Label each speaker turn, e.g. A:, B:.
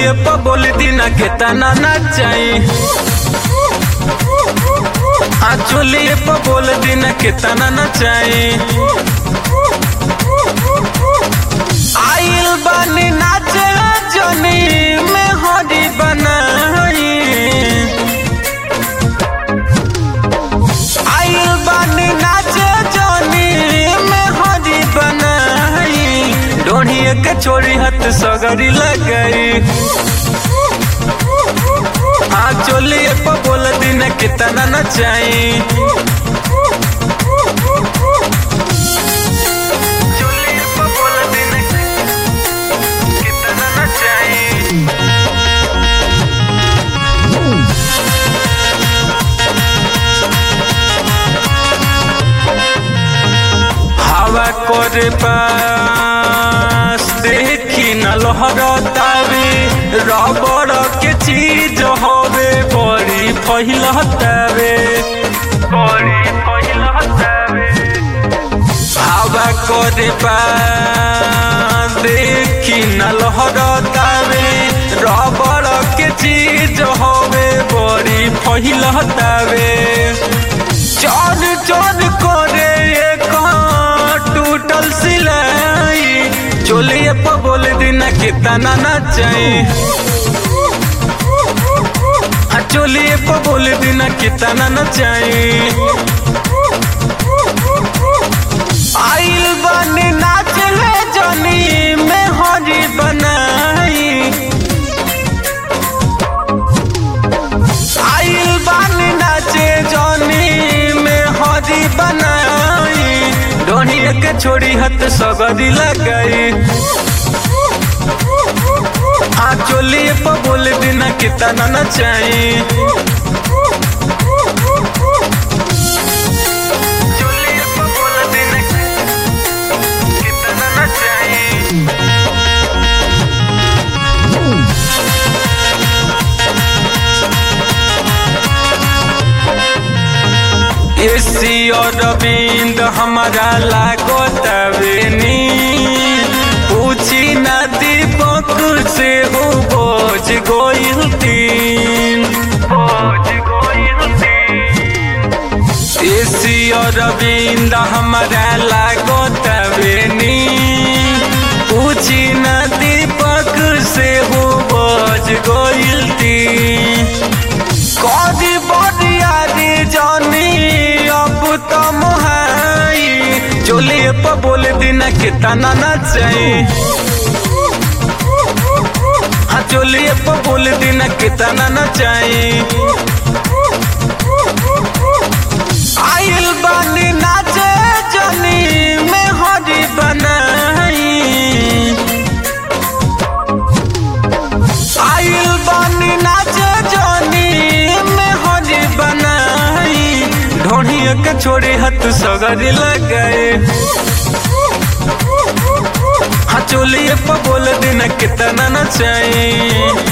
A: चोलिए पर बोल दीना के तना नचाई हाँ चोलिए पर बोल दीना के तना नचाई आइल बानी नाचे जनी में हरी बनाई आइल बानी नाचे जनी में हरी बनाई डोढ़िए के छोड़ी हथ सगरी लगाई हाँ चोलिए पर बोल दिन कितना नचाई चोलिए पर बोल दिन कितना नचाई हवा करे पास देखी न लहरतावे रबड़ के चीज हवे बड़ी फैलतावे बड़ी फैलतावे हवा करे पास देखी न लहरतावे रबड़ के चीज हवे बड़ी फैलतावे चोर चोर करे एक टूटल सिलाई चोलिए पर बोल दिन कितना नचाई हाँ चोलिए पर बोल दिन कितना नचाई आइल बनी नाच ले जनी में हरी बनाई आइल बानी नाचे जनी में हरी बनाई डोनिया के छोड़ी हथ सगरी लगाई हाँ चोलिए पर बोल दिन कितना नचाई चोलिए पर बोल दिन कितना नचाई एसी और रविंद हमारा लागो तवेनी पूछी न दीपक से हो बोझ गोइल तीन एसी और रविंद हमारा लागो तवेनी पूछी न दीपक से हो बोझ गोइल तीन कदी बरियारी जानी अब तो मुहाई चोलिए पर बोल दिन कितना नचाई हाँ चोलिए पर बोल दिन कितना नचाई आइल बानी नाचे जनी में हरी बनाई आइल बानी नाचे जनी में हरी बनाई ढोढ़िया के छोड़ी हथ सगरी लगाए हाँ चोलिए पर बोल दिन कितना नचाई